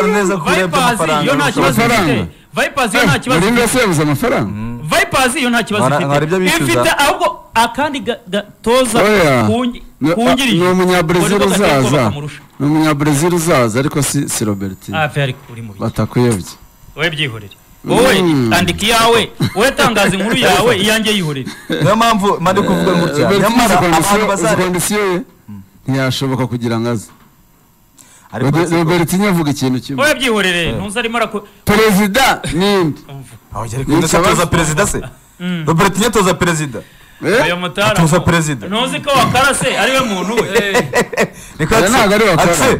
neza ko urebye amafaranga yo nta kibazo ifite amafaranga. vipazi yo nta kibazo urinde ifite sebuze amafaranga vipazi yo nta kibazo Nkora- nkora ibyo ifite bishyuza. ifite ahubwo akandi ga- gatoza Oya. kungi- Ni- kungirije ni umunyabrazil ubwo ni bwo gateye uzaza kubaka amurusha. ni umunyabrazil uzaza ariko si si robertine Ah, fair, uri mu bihe. batakuyobye wowe byihorere wowe Mm. andika iyawe wowe tangaza inkuru yawe iyanjye yihorere niyo mpamvu mpande kuvuga gutya robertine nyamara izi abantu kondisiyo- izi bazare kondisiyo ye ntiyashoboka kugira ngo aze ariko Robe- siko- robertine avuga ikintu kimwe wowe byihorere ntuzi arimo araku perezida ninde aho yari kumwe Nsaba- atoza perezida se robertine atoza perezida Eh? uyu mutara Atoza ngo, perezida. ntuzi ko wakarase ari we muntu we niko Oya, ntabwo ari bakora. atse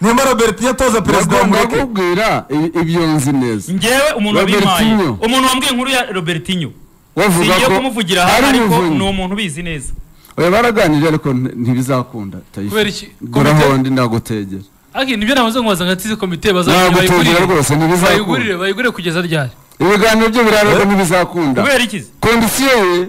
nimba robertine atoza perezida Nagomba wamureke kukubwira i- ibyo nzi neza njyewe umuntu wabimpaye Robertinho. umuntu wambwiye inkuru ya robertinho bavuga singiye ko kumuvugira aha ari ariko ni umuvunyi umuntu ubizi neza oya baraganiriye ariko nti- ntibizakunda tayifu Kubera iki? gura Komite- hondi nagutegera Aki nibyo namaze kubaza ngo atize komite bazajya nagutegera bayigurire rwose ntibizakunda bayigurire bayigurire kugeza ryari ibiganiro byo birararwa ntibizakunda kubera iki se? kondisiyo ye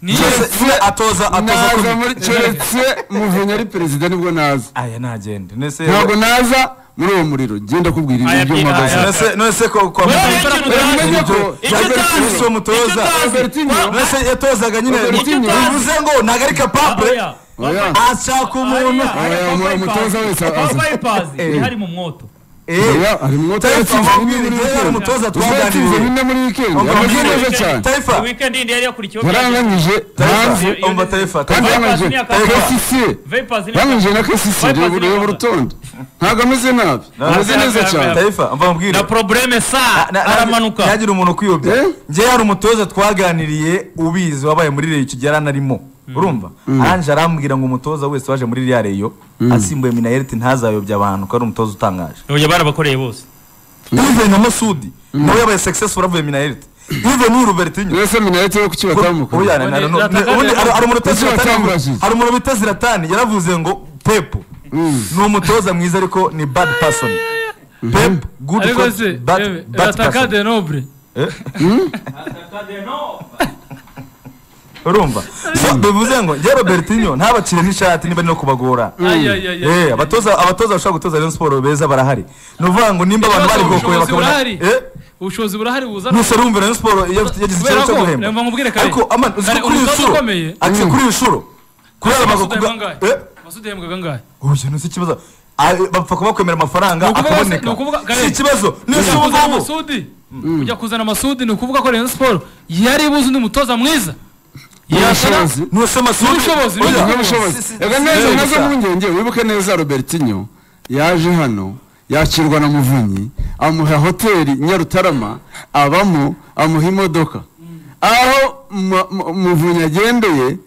niyo se atoza atoza naza komite muri keretse muvunyi ari perezida nibwo naza aya ntagende nese ntabwo naza muri uwo muriro genda kubwira Aya ibintu by'i- by'umwagazi aya- nese nese ko kwa Wowe muganga ikintu utazi- Oya, umenye ko- icyo Robertine utazi- si umutoza. icyo utazi- Robertinho. wa- nese yatozaga nyine Robertinho. bivuze ngo ntabwo ari kapabure oya. oya ashaka umuntu Oya, umuntu umutoza wese aza. papayipazi Eh. ihari mu mwoto Eh, oya hari umwota Tayifa, yatsinze bine wabwiriza muri yari wikendi umutoza uzatsinze twaganiriye bine muri wikendi Wamubwira ameze ibyo neza weekend. cyane Tayifa. wikendi yindi yari yakurikiyeho baranganyije hanze Tayifa, umva tayifa tayifa. kandi Tayifa. baranganyije ni akazi. kesisiye Vipers ni- baranganyije na kesisiye Vipers ni reba akazi. urutonde ntabwo ameze nabi akazi, ameze neza akazi. cyane tayifa umva mubwire na probleme sa Na- na- aramanuka ntihagire umuntu ukwiyobya Eh? njyewe hari umutoza twaganiriye ubizi wabaye muri reyo icyo gihe aranarimo urumva aranje arambwira ngo umutoza wese waje muri ririya reyo asimbuye minayeriti ntazayobya abantu ko ari umutoza utangaje oya barabakoreye bose ive na masudi nawe yabaye successful avuye minayeriti ive n'uyu robertinho rwose minayeti yo kuki batamukora Oya, na- na- na- Zlatan ubundi hari- hari umuntu bita Kuki Zlatan yavuze- watambajije? hari umuntu bita ziratani yaravuze ngo pepu ni umutoza mwiza ariko ni bad person pepu good ariko coach, se bad yewe, bad ataka person de noble urumva So, bivuze ngo njye robertinho ntabacire n'ishati niba ari no kubagora ayayaya Eh, abatoza abatoza bashobora gutoza Rayon Sport beza barahari ni ukuvuga ngo nimba abantu bari gokoye Ubushobozi bakabona burahari. eh ubushobozi burahari buzana ntusore wumva Rayon Sport yagize Kubera ikibazo cyo ko, guhemba reba nkubwire kare. ariko aman uzi ko Kare, kuri iyi umutoza nshuro ukomeye. ati kuri iyi nshuro kubera Masudi bagakuga Mbangahe. eh masudi yahembwaga angahe uyu ni ikibazo Ah, eh, bapfa kuba bakwemera Ni amafaranga ukuvuga se- akaboneka ni ukuvuga- kare. si ikibazo ni ujya ubu kuzana ngubu amasudi ujya kuzana amasudi ni ukuvuga ko Rayon Sport yari buze undi mutoza mwiza yashoboze ntuse masudi N'ubushobozi, Oya. n'ubushobozi Si- si- reka si- neza si- nazo gusa. mpungenge wibuke neza robertinho yaje hano yakirwa na muvunyi amuha hoteli nyarutarama abamo amuha imodoka aho Ma- Ma- muvunyi agendeye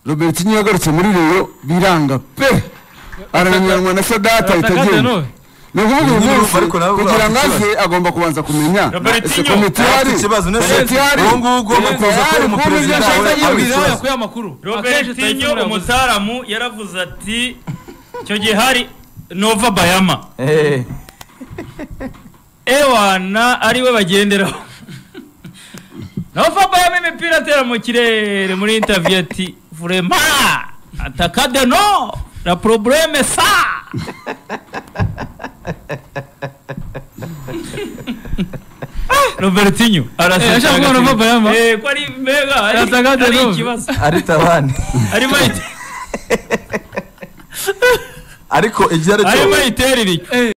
robertinho yagarutse muri reyo biranga pe arananiranywa na sadata ahita Atakade agenda nawe. ni ukuvuga uyu Nyine munsi ariko nawe urabona kugira ngo afite aze agomba kubanza kumenya ese Robertinho komite afite ihari ikibazo, none se komite ihari ubu ngubu komite bakubuza ko ihari, uri kuba umuperezida wawe ibyo ashaka ari yibuze. yabwira ikibazo. yakuye amakuru Akenshi Tyson robertinho Fury yavuze. umutaaramu yaravuze ati icyo gihe hari nova bayama Eh, ewana ariwe bagenderaho nova bayama imipira atera mu kirere muri intaviyu ati vurema atakade no la probleme sa robertinho araseka yashaka kuba agatima. Nova Bayama. Eh, ko ari mbega ari- Atakade ari no. ikibazo arita abandi arimo ayite- ariko igihe ari cyo arimo ayiterera icyo